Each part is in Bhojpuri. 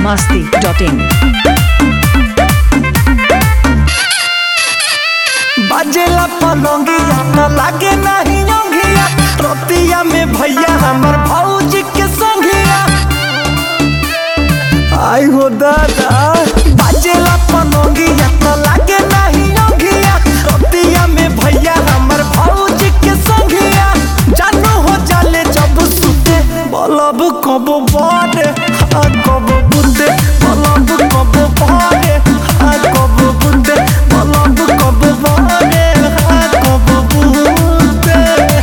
masti.in. बाजेला पलंगिया न लागे नहीं योंगिया रोतिया में भैया हमर भौजी के संगिया आई हो दादा बाजेला पलंगिया न लागे नहीं योंगिया रोतिया में भैया हमर भौजी के संगिया जानू हो जाले जब सुते बलब कब बारे आ कब बुते बलब कब बारे आ कब बुते बलब कब बारे आ कब बुते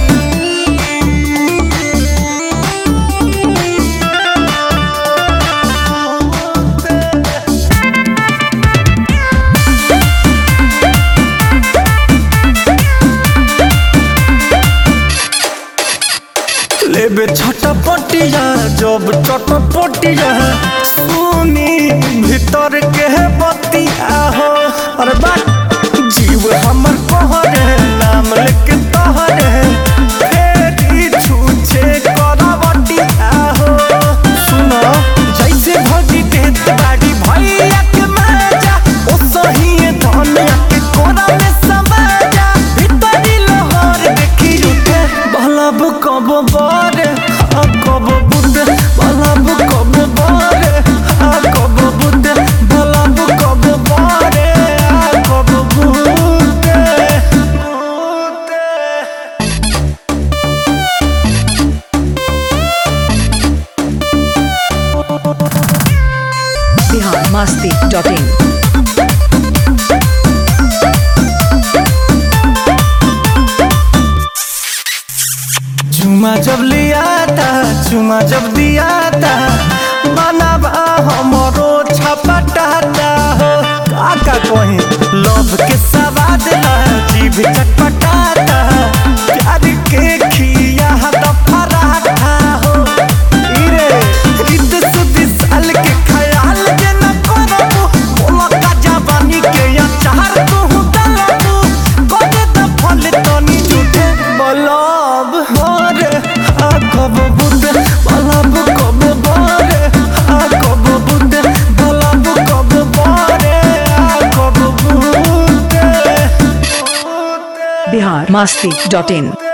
लेबे छटपटिया जब चटपटिया सुनी भीतर के बतिया हो अरे बात जीव हमर कहरे नाम लेके तहरे फेरी छूछे करवटिया हो सुनो जैसे भगी देत बाड़ी भैया के मजा ओ सही धनिया के कोरा में समाजा भीतरी लोहर देखी उठे बलब कब बारे आ कब बुते बलब कब बारे आ कब बुते बलब कब बारे आ कब बुते बुते Bihar masti.in. चुमा जब लिया था चुमा जब दिया था बनाबा हमरो छपटाता हो काका कहीं लव के सवाद ला जीभ चटपटाता प्यार के खिया तो फराठा हो इरे रित सुदी साल के ख्याल जे न करबू बोला का जवानी के या चार तू दलबू कदे द फल तनी झूठे बलब होरे आ कब बुते बलब कब बारे आ कब बुते बलब कब बारे आ कब बुते बुते Bihar masti.in.